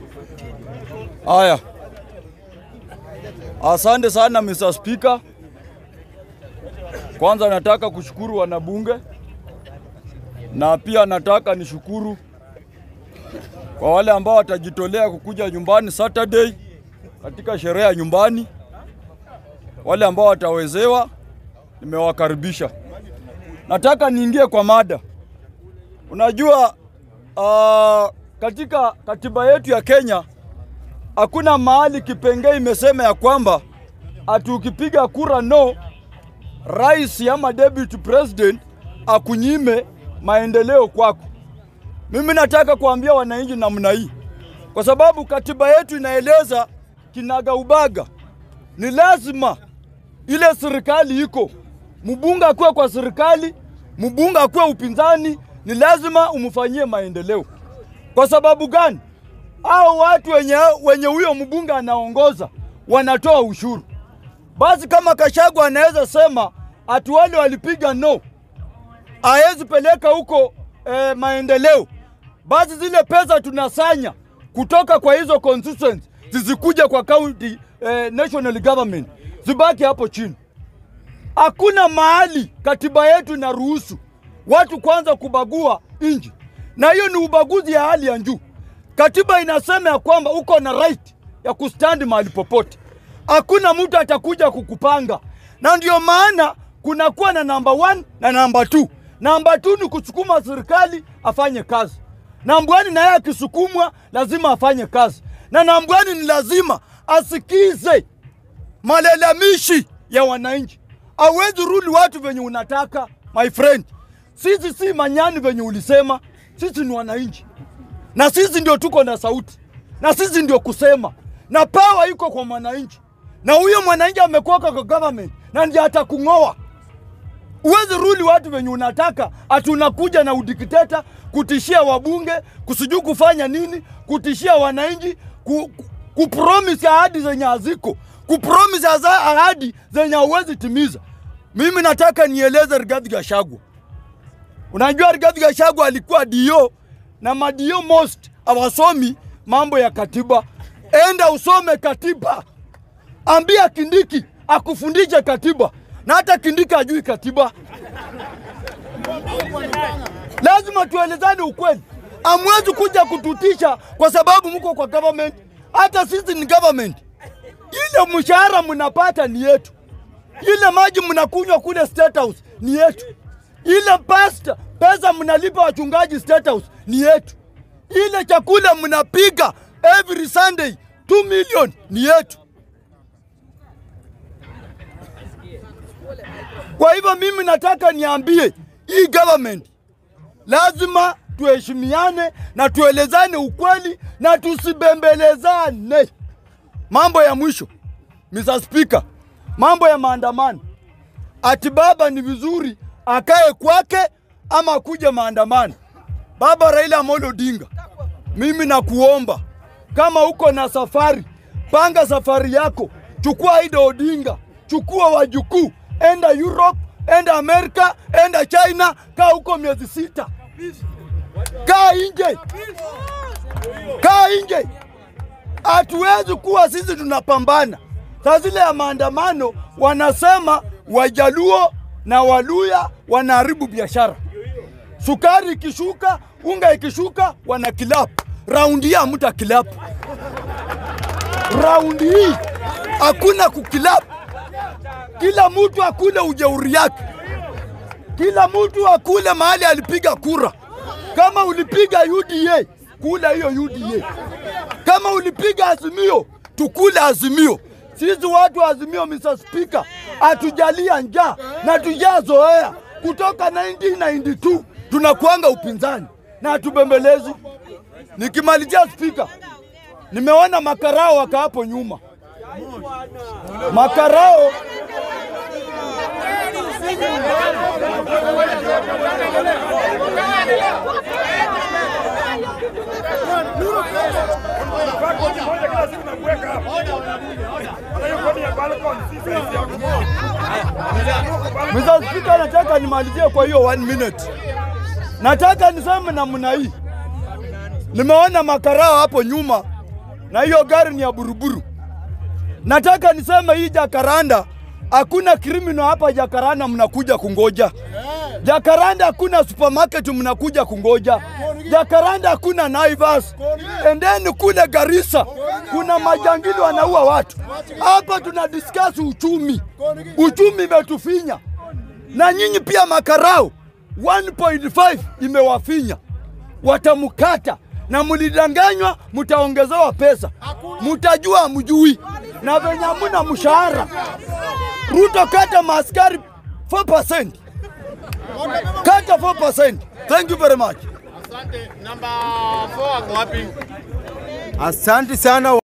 Haya, asante sana Mr. Speaker. Kwanza nataka kushukuru wanabunge na pia nataka nishukuru kwa wale ambao watajitolea kukuja nyumbani Saturday katika sherehe ya nyumbani. Wale ambao watawezewa, nimewakaribisha. Nataka niingie kwa mada. Unajua uh, katika katiba yetu ya Kenya hakuna mahali kipengee imesema ya kwamba ati ukipiga kura no, rais ama deputy president akunyime maendeleo kwako. Mimi nataka kuambia wananchi namna hii, kwa sababu katiba yetu inaeleza kinaga ubaga, ni lazima ile serikali iko mbunge akuwe kwa serikali, mbunge akuwe upinzani, ni lazima umfanyie maendeleo. Kwa sababu gani? Hao watu wenye wenye huyo mbunge anaongoza wanatoa ushuru. Basi kama Kashagu anaweza sema ati wale walipiga no, hawezi peleka huko eh, maendeleo, basi zile pesa tunasanya kutoka kwa hizo constituencies zisikuja kwa county eh, national government, zibaki hapo chini. Hakuna mahali katiba yetu inaruhusu watu kwanza kubagua nchi, na hiyo ni ubaguzi ya hali ya juu. Katiba inasema ya kwamba uko na right ya kustandi mahali popote, hakuna mtu atakuja kukupanga, na ndio maana kunakuwa na namba one na namba two. Namba two ni kusukuma serikali afanye kazi, namba one naye akisukumwa lazima afanye kazi, na namba one ni lazima asikize malalamishi ya wananchi. Hawezi rudi watu venye unataka my friend. Sisi si manyani venye ulisema, sisi ni wananchi na sisi ndio tuko na sauti na sisi ndio kusema, na pawa iko kwa mwananchi, na huyo mwananchi amekoka kwa government na ndiye atakung'oa. Uwezi ruli watu venye unataka, ati unakuja na udikteta kutishia wabunge, kusijui kufanya nini, kutishia wananchi, ku, ku, kupromise ahadi zenye haziko, kupromise aza- ahadi zenye hauwezi timiza. Mimi nataka nieleze Rigathi Gachagua. Unajua Rigathi Gachagua alikuwa dio na madio most hawasomi mambo ya katiba. Enda usome katiba, ambia Kindiki akufundishe katiba, na hata Kindiki ajui katiba. Lazima tuelezane ukweli. Amwezi kuja kututisha kwa sababu mko kwa government. Hata sisi ni government. Ile mshahara mnapata ni yetu, ile maji mnakunywa kule State House ni yetu, ile pasta pesa mnalipa wachungaji State House ni yetu, ile chakula mnapiga every Sunday 2 million ni yetu. Kwa hivyo mimi nataka niambie hii government lazima tuheshimiane na tuelezane ukweli na tusibembelezane. Mambo ya mwisho, Mr. Speaker, mambo ya maandamano, ati baba ni vizuri akae kwake ama akuje maandamano. Baba Raila Amolo Odinga, mimi nakuomba kama uko na safari, panga safari yako, chukua Ida Odinga, chukua wajukuu, enda Europe, enda Amerika, enda China, kaa huko miezi sita, kaa nje, kaa nje. Hatuwezi kuwa sisi tunapambana saa zile ya maandamano, wanasema Wajaluo na Waluya wanaharibu biashara. Sukari ikishuka, unga ikishuka, wana kilapu. Raundi hii hamta kilapu. Raundi hii hakuna kukilapu. Kila mtu akule ujeuri yake, kila mtu akule mahali alipiga kura. Kama ulipiga UDA, kula hiyo UDA. Kama ulipiga Azimio, tukule Azimio. Sisi watu wa Azimio, Mr. Speaker, hatujalia njaa na tujazoea. Kutoka 1992 tunakuanga upinzani na hatubembelezi. Nikimalizia Speaker, nimeona makarao waka hapo nyuma, makarao Mr. Speaker, nataka nimalizie kwa hiyo one minute. Nataka niseme namna hii, nimeona makarao hapo nyuma na hiyo gari ni ya buruburu. Nataka niseme hii Jakaranda, hakuna criminal hapa Jakaranda mnakuja kungoja. Jakaranda hakuna supermarket mnakuja kungoja. Jakaranda hakuna Naivas. Endeni kule Garissa, kuna majangili wanaua watu. Hapa tuna discuss uchumi, uchumi imetufinya na nyinyi pia makarao 1.5 imewafinya, watamkata na mlidanganywa, mtaongezewa pesa, mtajua mjui na venye hamuna mshahara. Ruto kata maaskari 4%, kata 4%. Thank you very much. Asante. Namba 4 ako wapi? Asante sana.